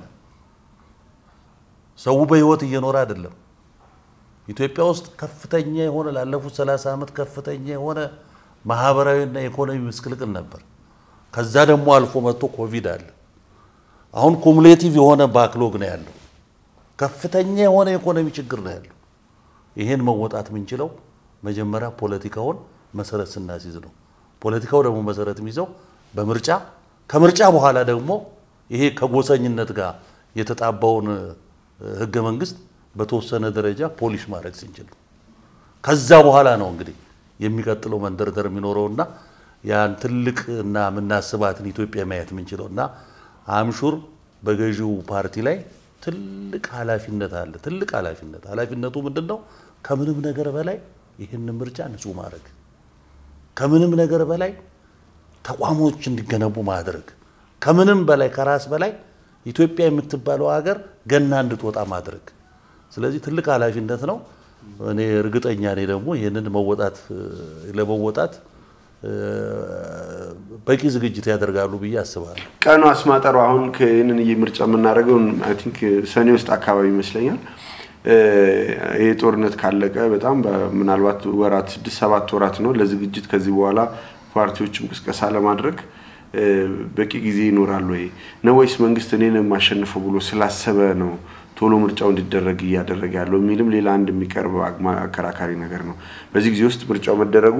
ሰው በህይወት እየኖረ አይደለም። ኢትዮጵያ ውስጥ ከፍተኛ የሆነ ላለፉት 30 ዓመት ከፍተኛ የሆነ ማህበራዊና ኢኮኖሚ ምስቅልቅል ነበር። ከዛ ደግሞ አልፎ መጥቶ ኮቪድ አለ። አሁን ኩሙሌቲቭ የሆነ ባክሎግ ነው ያለው። ከፍተኛ የሆነ የኢኮኖሚ ችግር ነው ያለው። ይሄን መወጣት የምንችለው መጀመሪያ ፖለቲካውን መሰረት ስናስይዝ ነው። ፖለቲካው ደግሞ መሰረት የሚይዘው በምርጫ ከምርጫ በኋላ ደግሞ ይሄ ከጎሰኝነት ጋር የተጣባውን ህገ መንግስት በተወሰነ ደረጃ ፖሊሽ ማድረግ ስንችል ነው። ከዛ በኋላ ነው እንግዲህ የሚቀጥለው መንደርደር የሚኖረውና ያን ትልቅ እና የምናስባትን ኢትዮጵያ ማየት የምንችለው እና አምሹር በገዢው ፓርቲ ላይ ትልቅ ኃላፊነት አለ። ትልቅ ኃላፊነት ኃላፊነቱ ምንድን ነው? ከምንም ነገር በላይ ይህን ምርጫ ንጹህ ማድረግ፣ ከምንም ነገር በላይ ተቋሞች እንዲገነቡ ማድረግ፣ ከምንም በላይ ከራስ በላይ ኢትዮጵያ የምትባለው ሀገር ገና እንድትወጣ ማድረግ። ስለዚህ ትልቅ ኃላፊነት ነው። እኔ እርግጠኛ ነኝ ደግሞ ይህንን መወጣት ለመወጣት በቂ ዝግጅት ያደርጋሉ ብዬ አስባለሁ። ቀኑ አስማጠሩ አሁን ይህንን ምርጫ የምናደርገው አይ ቲንክ ሰኔ ውስጥ አካባቢ ይመስለኛል። ይህ ጦርነት ካለቀ በጣም ምናልባት ወራት ስድስት ሰባት ወራት ነው ለዝግጅት። ከዚህ በኋላ ፓርቲዎችም ቅስቀሳ ለማድረግ በቂ ጊዜ ይኖራል ወይ ነው ወይስ መንግስት እኔን የማሸንፈው ብሎ ስላሰበ ነው ቶሎ ምርጫው እንዲደረግ እያደረገ ያለው የሚልም ሌላ አንድ የሚቀርብ አከራካሪ ነገር ነው። በዚህ ጊዜ ውስጥ ምርጫው መደረጉ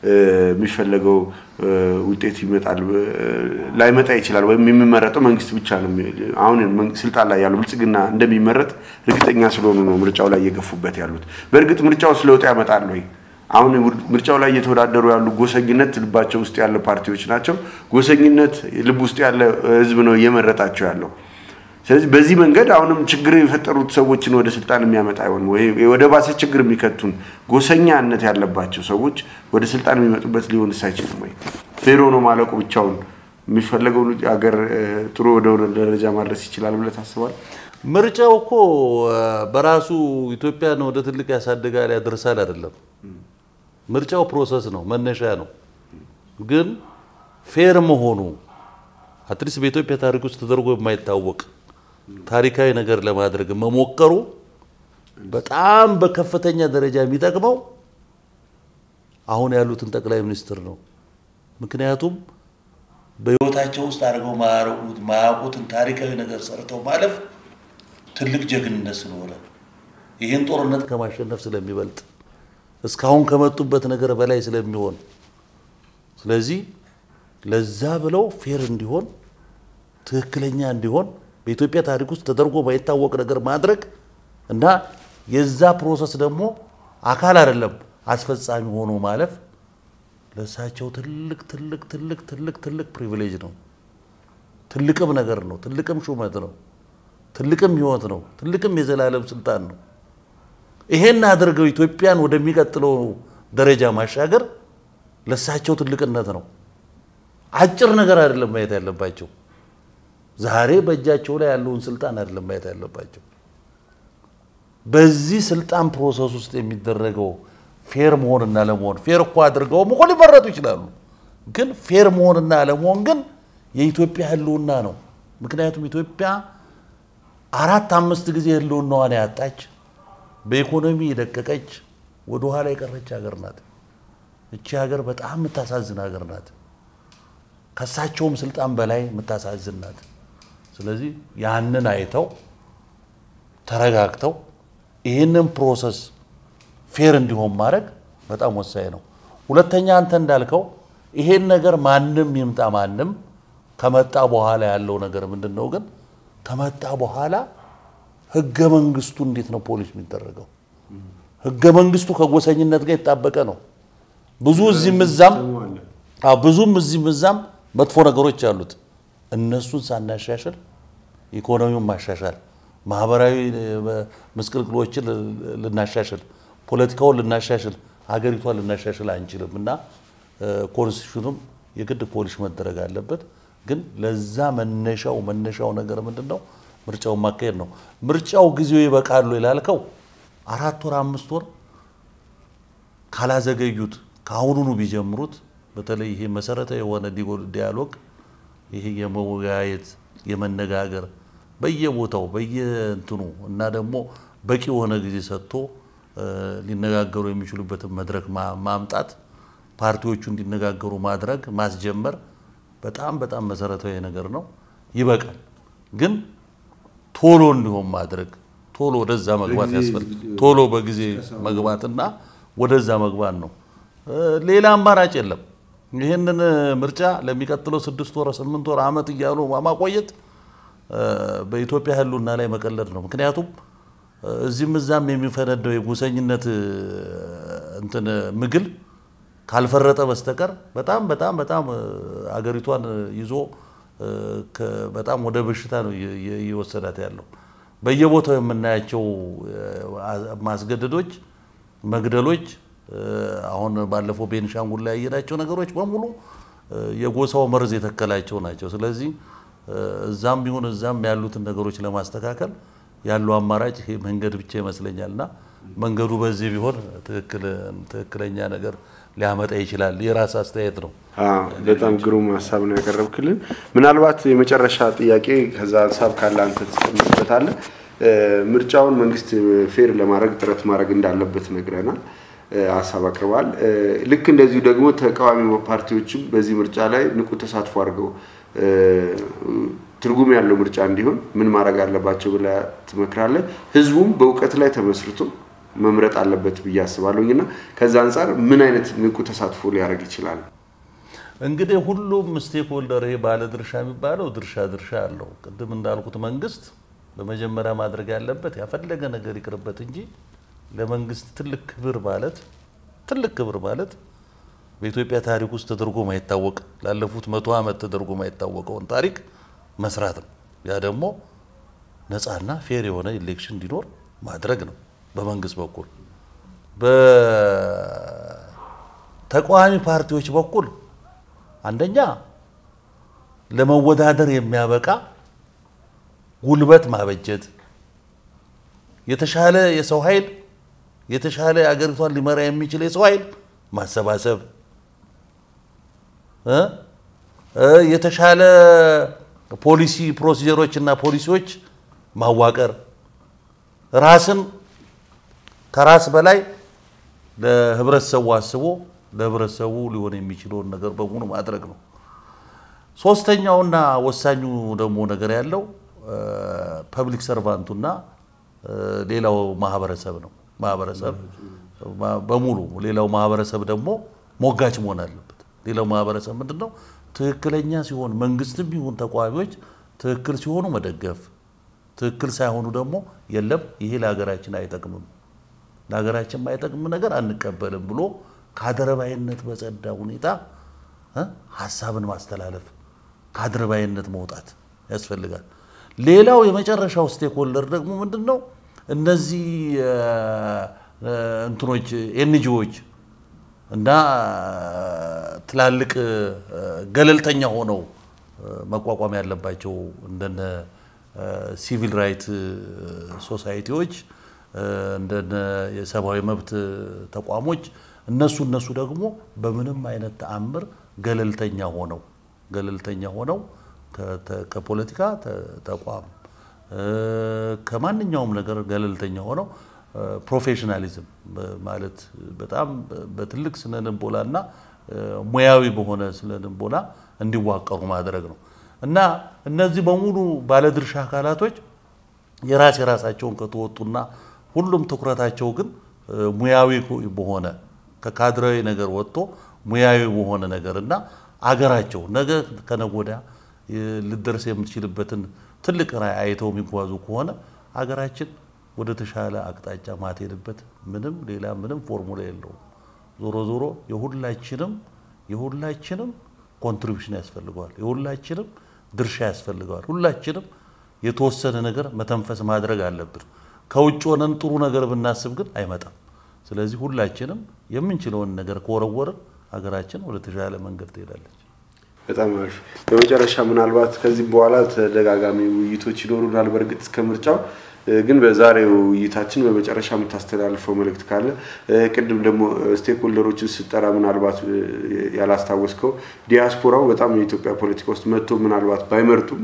የሚፈለገው ውጤት ይመጣል ላይመጣ ይችላል። ወይም የሚመረጠው መንግስት ብቻ ነው። አሁን ስልጣን ላይ ያለው ብልጽግና እንደሚመረጥ እርግጠኛ ስለሆኑ ነው ምርጫው ላይ እየገፉበት ያሉት። በእርግጥ ምርጫው ለውጥ ያመጣል ወይ? አሁን ምርጫው ላይ እየተወዳደሩ ያሉ ጎሰኝነት ልባቸው ውስጥ ያለ ፓርቲዎች ናቸው። ጎሰኝነት ልብ ውስጥ ያለ ህዝብ ነው እየመረጣቸው ያለው። ስለዚህ በዚህ መንገድ አሁንም ችግር የፈጠሩት ሰዎችን ወደ ስልጣን የሚያመጣ አይሆንም ወይ ወደ ባሰ ችግር የሚከቱን ጎሰኛነት ያለባቸው ሰዎች ወደ ስልጣን የሚመጡበት ሊሆንስ አይችልም ወይ? ፌሮ ነው ማለቁ ብቻውን የሚፈለገው ሀገር ጥሩ ወደሆነ ደረጃ ማድረስ ይችላል ብለህ ታስባለህ? ምርጫው እኮ በራሱ ኢትዮጵያን ወደ ትልቅ ያሳድጋል ያደርሳል አይደለም። ምርጫው ፕሮሰስ ነው፣ መነሻ ነው። ግን ፌር መሆኑ አትሊስት በኢትዮጵያ ታሪክ ውስጥ ተደርጎ የማይታወቅ ታሪካዊ ነገር ለማድረግ መሞከሩ በጣም በከፍተኛ ደረጃ የሚጠቅመው አሁን ያሉትን ጠቅላይ ሚኒስትር ነው። ምክንያቱም በሕይወታቸው ውስጥ አድርገው ማያውቁትን ታሪካዊ ነገር ሰርተው ማለፍ ትልቅ ጀግንነት ስለሆነ ይህን ጦርነት ከማሸነፍ ስለሚበልጥ እስካሁን ከመጡበት ነገር በላይ ስለሚሆን ስለዚህ ለዛ ብለው ፌር እንዲሆን ትክክለኛ እንዲሆን በኢትዮጵያ ታሪክ ውስጥ ተደርጎ ባይታወቅ ነገር ማድረግ እና የዛ ፕሮሰስ ደግሞ አካል አይደለም አስፈጻሚ ሆኖ ማለፍ ለእሳቸው ትልቅ ትልቅ ትልቅ ትልቅ ትልቅ ፕሪቪሌጅ ነው። ትልቅም ነገር ነው። ትልቅም ሹመት ነው። ትልቅም ሕይወት ነው። ትልቅም የዘላለም ስልጣን ነው። ይሄን አድርገው ኢትዮጵያን ወደሚቀጥለው ደረጃ ማሻገር ለእሳቸው ትልቅነት ነው። አጭር ነገር አይደለም ማየት ያለባቸው። ዛሬ በእጃቸው ላይ ያለውን ስልጣን አይደለም ማየት ያለባቸው። በዚህ ስልጣን ፕሮሰስ ውስጥ የሚደረገው ፌር መሆንና ለመሆን ፌር እኮ አድርገውም እኮ ሊመረጡ ይችላሉ። ግን ፌር መሆንና ለመሆን ግን የኢትዮጵያ ህልውና ነው። ምክንያቱም ኢትዮጵያ አራት አምስት ጊዜ ህልውናዋን ያጣች በኢኮኖሚ የደቀቀች ወደ ኋላ የቀረች ሀገር ናት። እቺ ሀገር በጣም የምታሳዝን ሀገር ናት። ከሳቸውም ስልጣን በላይ የምታሳዝን ናት። ስለዚህ ያንን አይተው ተረጋግተው ይህንን ፕሮሰስ ፌር እንዲሆን ማድረግ በጣም ወሳኝ ነው። ሁለተኛ አንተ እንዳልከው ይሄን ነገር ማንም ይምጣ ማንም ከመጣ በኋላ ያለው ነገር ምንድን ነው? ግን ከመጣ በኋላ ህገ መንግስቱ እንዴት ነው ፖሊስ የሚደረገው? ህገ መንግስቱ ከጎሰኝነት ጋር የጣበቀ ነው። ብዙ እዚህም እዛም አዎ ብዙም እዚህም እዛም መጥፎ ነገሮች አሉት። እነሱን ሳናሻሽል ኢኮኖሚውን ማሻሻል፣ ማህበራዊ ምስቅልቅሎችን ልናሻሽል፣ ፖለቲካውን ልናሻሽል፣ ሀገሪቷን ልናሻሽል አንችልም እና ኮንስቲቱሽኑም የግድ ፖሊሽ መደረግ አለበት። ግን ለዛ መነሻው መነሻው ነገር ምንድን ነው? ምርጫውን ማካሄድ ነው። ምርጫው ጊዜው ይበቃሉ ይላልከው አራት ወር አምስት ወር ካላዘገዩት ከአሁኑኑ ቢጀምሩት በተለይ ይሄ መሰረታዊ የሆነ ዲያሎግ ይሄ የመወያየት የመነጋገር በየቦታው በየእንትኑ እና ደግሞ በቂ የሆነ ጊዜ ሰጥቶ ሊነጋገሩ የሚችሉበትን መድረክ ማምጣት ፓርቲዎቹ እንዲነጋገሩ ማድረግ ማስጀመር በጣም በጣም መሰረታዊ ነገር ነው። ይበቃል። ግን ቶሎ እንዲሆን ማድረግ ቶሎ ወደዛ መግባት ያስፈልግ ቶሎ በጊዜ መግባትና ወደዛ መግባት ነው። ሌላ አማራጭ የለም። ይህንን ምርጫ ለሚቀጥለው ስድስት ወር ስምንት ወር ዓመት እያሉ ማቆየት በኢትዮጵያ ሕልውና ላይ መቀለድ ነው። ምክንያቱም እዚህም እዛም የሚፈነደው የጎሰኝነት እንትን ምግል ካልፈረጠ በስተቀር በጣም በጣም በጣም አገሪቷን ይዞ በጣም ወደ በሽታ ነው እየወሰዳት ያለው። በየቦታው የምናያቸው ማስገደዶች፣ መግደሎች አሁን ባለፈው ቤንሻንጉል ላይ ያየናቸው ነገሮች በሙሉ የጎሳው መርዝ የተከላቸው ናቸው። ስለዚህ እዛም ቢሆን እዛም ያሉትን ነገሮች ለማስተካከል ያለው አማራጭ ይሄ መንገድ ብቻ ይመስለኛል እና መንገዱ በዚህ ቢሆን ትክክለኛ ነገር ሊያመጣ ይችላል። የራስ አስተያየት ነው። በጣም ግሩም ሀሳብ ነው ያቀረብክልን። ምናልባት የመጨረሻ ጥያቄ ከዛ ሀሳብ ካለ አንተ ትጨምርበታለህ። ምርጫውን መንግስት ፌር ለማድረግ ጥረት ማድረግ እንዳለበት ነግረናል፣ ሀሳብ አቅርበዋል። ልክ እንደዚሁ ደግሞ ተቃዋሚ ፓርቲዎችም በዚህ ምርጫ ላይ ንቁ ተሳትፎ አድርገው ትርጉም ያለው ምርጫ እንዲሆን ምን ማድረግ አለባቸው ብለህ ትመክራለህ? ህዝቡም በእውቀት ላይ ተመስርቶ መምረጥ አለበት ብዬ አስባለሁኝ እና ከዛ አንጻር ምን አይነት ንቁ ተሳትፎ ሊያደርግ ይችላል? እንግዲህ ሁሉም ስቴክ ሆልደር ይሄ ባለ ድርሻ የሚባለው ድርሻ ድርሻ አለው። ቅድም እንዳልኩት መንግስት በመጀመሪያ ማድረግ ያለበት ያፈለገ ነገር ይቅርበት እንጂ ለመንግስት ትልቅ ክብር ማለት ትልቅ ክብር ማለት በኢትዮጵያ ታሪክ ውስጥ ተደርጎ ማይታወቅ ላለፉት መቶ ዓመት ተደርጎ ማይታወቀውን ታሪክ መስራት ነው። ያ ደግሞ ነፃና ፌር የሆነ ኢሌክሽን እንዲኖር ማድረግ ነው በመንግስት በኩል። በተቃዋሚ ፓርቲዎች በኩል አንደኛ ለመወዳደር የሚያበቃ ጉልበት ማበጀት፣ የተሻለ የሰው ኃይል የተሻለ አገሪቷን ሊመራ የሚችል የሰው ኃይል ማሰባሰብ፣ የተሻለ ፖሊሲ ፕሮሲጀሮች እና ፖሊሲዎች ማዋቀር፣ ራስን ከራስ በላይ ለህብረተሰቡ አስቦ ለህብረተሰቡ ሊሆን የሚችለውን ነገር በሙሉ ማድረግ ነው። ሶስተኛውና ወሳኙ ደግሞ ነገር ያለው ፐብሊክ ሰርቫንቱና ሌላው ማህበረሰብ ነው። ማህበረሰብ በሙሉ ሌላው ማህበረሰብ ደግሞ ሞጋች መሆን አለበት። ሌላው ማህበረሰብ ምንድን ነው? ትክክለኛ ሲሆን መንግስትም ይሁን ተቃዋሚዎች ትክክል ሲሆኑ መደገፍ፣ ትክክል ሳይሆኑ ደግሞ የለም ይሄ ለሀገራችን አይጠቅምም፣ ለሀገራችን የማይጠቅም ነገር አንቀበልም ብሎ ከአድርባይነት በጸዳ ሁኔታ ሀሳብን ማስተላለፍ ከአድርባይነት መውጣት ያስፈልጋል። ሌላው የመጨረሻው ስቴክሆልደር ደግሞ ምንድን ነው? እነዚህ እንትኖች ኤንጂዎች እና ትላልቅ ገለልተኛ ሆነው መቋቋም ያለባቸው እንደነ ሲቪል ራይት ሶሳይቲዎች እንደነ የሰብአዊ መብት ተቋሞች እነሱ እነሱ ደግሞ በምንም አይነት ተአምር ገለልተኛ ሆነው ገለልተኛ ሆነው ከፖለቲካ ተቋም ከማንኛውም ነገር ገለልተኛ ሆነው ፕሮፌሽናሊዝም ማለት በጣም በትልቅ ስነ ልቦና እና ሙያዊ በሆነ ስነ ልቦና እንዲዋቀሩ ማድረግ ነው እና እነዚህ በሙሉ ባለድርሻ አካላቶች የራስ የራሳቸውን ከተወጡና ሁሉም ትኩረታቸው ግን ሙያዊ በሆነ ከካድራዊ ነገር ወጥቶ ሙያዊ በሆነ ነገር እና አገራቸው ነገ ከነገ ወዲያ ልደርስ የምትችልበትን ትልቅ ራዕይ አይተው የሚጓዙ ከሆነ አገራችን ወደ ተሻለ አቅጣጫ ማትሄድበት ምንም ሌላ ምንም ፎርሙላ የለውም። ዞሮ ዞሮ የሁላችንም የሁላችንም ኮንትሪቢሽን ያስፈልገዋል። የሁላችንም ድርሻ ያስፈልገዋል። ሁላችንም የተወሰነ ነገር መተንፈስ ማድረግ አለብን። ከውጭ ሆነን ጥሩ ነገር ብናስብ ግን አይመጣም። ስለዚህ ሁላችንም የምንችለውን ነገር ከወረወርን ሀገራችን ወደ ተሻለ መንገድ ትሄዳለች። በጣም አሪፍ። በመጨረሻ ምናልባት ከዚህ በኋላ ተደጋጋሚ ውይይቶች ይኖሩናል። በእርግጥ እስከ ምርጫው ግን በዛሬው ውይይታችን በመጨረሻ የምታስተላልፈው መልእክት ካለ ቅድም ደግሞ ስቴክሆልደሮችን ስጠራ ምናልባት ያላስታወስከው ዲያስፖራው በጣም የኢትዮጵያ ፖለቲካ ውስጥ መጥቶ ምናልባት ባይመርጡም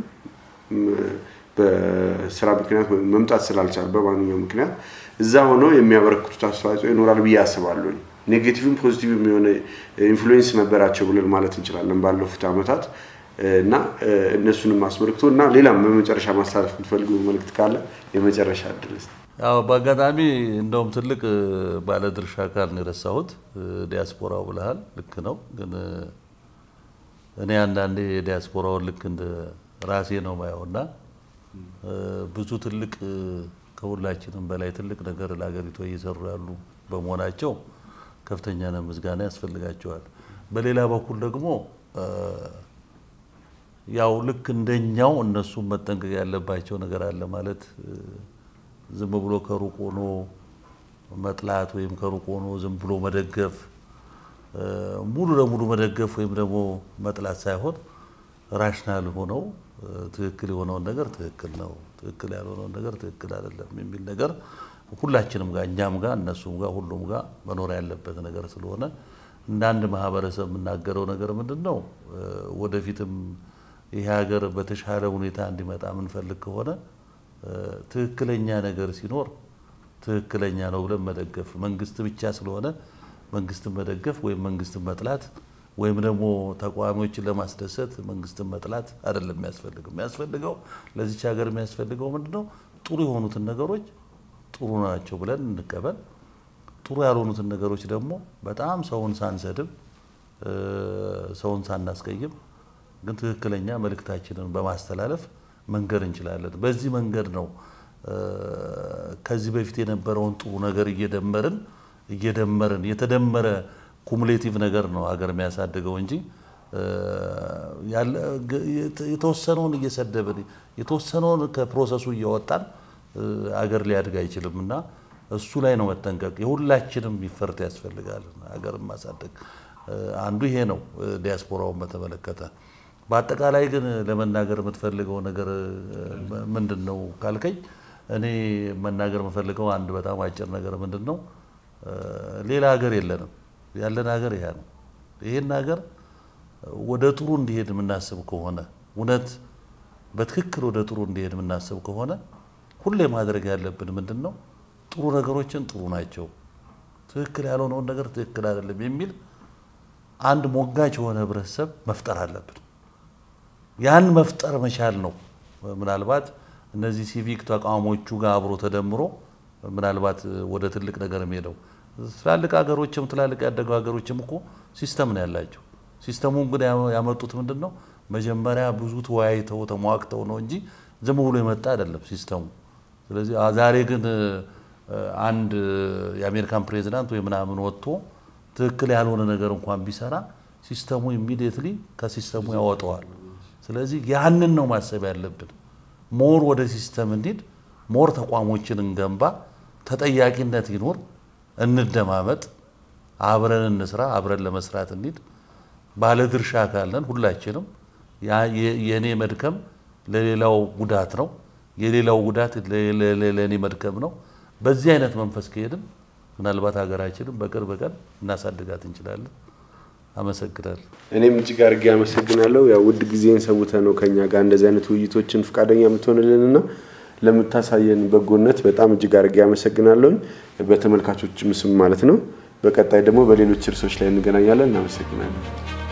በስራ ምክንያት ወይም መምጣት ስላልቻል በማንኛውም ምክንያት እዛ ሆነው የሚያበረክቱት አስተዋጽኦ ይኖራል ብዬ አስባለሁኝ። ኔጌቲቭም ፖዚቲቭም የሆነ ኢንፍሉዌንስ ነበራቸው ብለን ማለት እንችላለን ባለፉት ዓመታት እና እነሱንም አስመልክቶ እና ሌላም በመጨረሻ ማስተላለፍ የምትፈልገው መልእክት ካለ የመጨረሻ እድል እስኪ። ያው በአጋጣሚ እንደውም ትልቅ ባለድርሻ አካል ነው የረሳሁት። ዲያስፖራው ብለሃል፣ ልክ ነው። ግን እኔ አንዳንዴ የዲያስፖራውን ልክ እንደ ራሴ ነው ማየውና ብዙ ትልቅ ከሁላችንም በላይ ትልቅ ነገር ለሀገሪቷ እየሰሩ ያሉ በመሆናቸው ከፍተኛ ነው ምስጋና ያስፈልጋቸዋል። በሌላ በኩል ደግሞ ያው ልክ እንደኛው እነሱም መጠንቀቅ ያለባቸው ነገር አለ ማለት ዝም ብሎ ከሩቅ ሆኖ መጥላት ወይም ከሩቅ ሆኖ ዝም ብሎ መደገፍ ሙሉ ለሙሉ መደገፍ ወይም ደግሞ መጥላት ሳይሆን ራሽናል ሆነው ትክክል የሆነውን ነገር ትክክል ነው፣ ትክክል ያልሆነውን ነገር ትክክል አይደለም የሚል ነገር ሁላችንም ጋር እኛም ጋር እነሱም ጋር ሁሉም ጋር መኖር ያለበት ነገር ስለሆነ እንደ አንድ ማህበረሰብ የምናገረው ነገር ምንድን ነው ወደፊትም ይህ ሀገር በተሻለ ሁኔታ እንዲመጣ የምንፈልግ ከሆነ ትክክለኛ ነገር ሲኖር ትክክለኛ ነው ብለን መደገፍ መንግስት ብቻ ስለሆነ መንግስትን መደገፍ ወይም መንግስትን መጥላት ወይም ደግሞ ተቃዋሚዎችን ለማስደሰት መንግስትን መጥላት አይደለም የሚያስፈልገው። የሚያስፈልገው ለዚች ሀገር የሚያስፈልገው ምንድን ነው? ጥሩ የሆኑትን ነገሮች ጥሩ ናቸው ብለን እንቀበል፣ ጥሩ ያልሆኑትን ነገሮች ደግሞ በጣም ሰውን ሳንሰድብ ሰውን ሳናስቀይም ግን ትክክለኛ መልእክታችንን በማስተላለፍ መንገድ እንችላለን። በዚህ መንገድ ነው ከዚህ በፊት የነበረውን ጥሩ ነገር እየደመርን እየደመርን የተደመረ ኩሙሌቲቭ ነገር ነው ሀገር የሚያሳድገው እንጂ የተወሰነውን እየሰደብን የተወሰነውን ከፕሮሰሱ እያወጣን አገር ሊያድግ አይችልም እና እሱ ላይ ነው መጠንቀቅ። የሁላችንም ይፈርት ያስፈልጋል። ሀገርን ማሳደግ አንዱ ይሄ ነው። ዲያስፖራውን በተመለከተ በአጠቃላይ ግን ለመናገር የምትፈልገው ነገር ምንድን ነው ካልከኝ፣ እኔ መናገር የምፈልገው አንድ በጣም አጭር ነገር ምንድን ነው፣ ሌላ ሀገር የለንም። ያለን ሀገር ይሄ ነው። ይሄን ሀገር ወደ ጥሩ እንዲሄድ የምናስብ ከሆነ እውነት በትክክል ወደ ጥሩ እንዲሄድ የምናስብ ከሆነ ሁሌ ማድረግ ያለብን ምንድን ነው? ጥሩ ነገሮችን ጥሩ ናቸው፣ ትክክል ያልሆነውን ነገር ትክክል አይደለም የሚል አንድ ሞጋች የሆነ ህብረተሰብ መፍጠር አለብን። ያን መፍጠር መቻል ነው። ምናልባት እነዚህ ሲቪክ ተቋሞቹ ጋር አብሮ ተደምሮ ምናልባት ወደ ትልቅ ነገር የሚሄደው ትላልቅ ሀገሮችም ትላልቅ ያደጉ ሀገሮችም እኮ ሲስተም ነው ያላቸው። ሲስተሙን ግን ያመጡት ምንድን ነው? መጀመሪያ ብዙ ተወያይተው ተሟግተው ነው እንጂ ዝም ብሎ የመጣ አይደለም ሲስተሙ። ስለዚህ ዛሬ ግን አንድ የአሜሪካን ፕሬዚዳንት ወይ ምናምን ወጥቶ ትክክል ያልሆነ ነገር እንኳን ቢሰራ ሲስተሙ ኢሚዲየትሊ ከሲስተሙ ያወጣዋል። ስለዚህ ያንን ነው ማሰብ ያለብን። ሞር ወደ ሲስተም እንሂድ፣ ሞር ተቋሞችን እንገንባ፣ ተጠያቂነት ይኖር፣ እንደማመጥ፣ አብረን እንስራ፣ አብረን ለመስራት እንሂድ። ባለድርሻ ካለን ሁላችንም የእኔ መድከም ለሌላው ጉዳት ነው፣ የሌላው ጉዳት ለእኔ መድከም ነው። በዚህ አይነት መንፈስ ከሄድን ምናልባት ሀገራችንን በቅርብ ቀን እናሳድጋት እንችላለን። አመሰግናለሁ። እኔም እጅግ አድርጌ አመሰግናለሁ። ያው ውድ ጊዜን ሰውተ ነው ከኛ ጋር እንደዚህ አይነት ውይይቶችን ፈቃደኛ የምትሆንልንና ለምታሳየን በጎነት በጣም እጅግ አድርጌ አመሰግናለሁ። በተመልካቾችም ስም ማለት ነው። በቀጣይ ደግሞ በሌሎች እርሶች ላይ እንገናኛለን። እናመሰግናለን።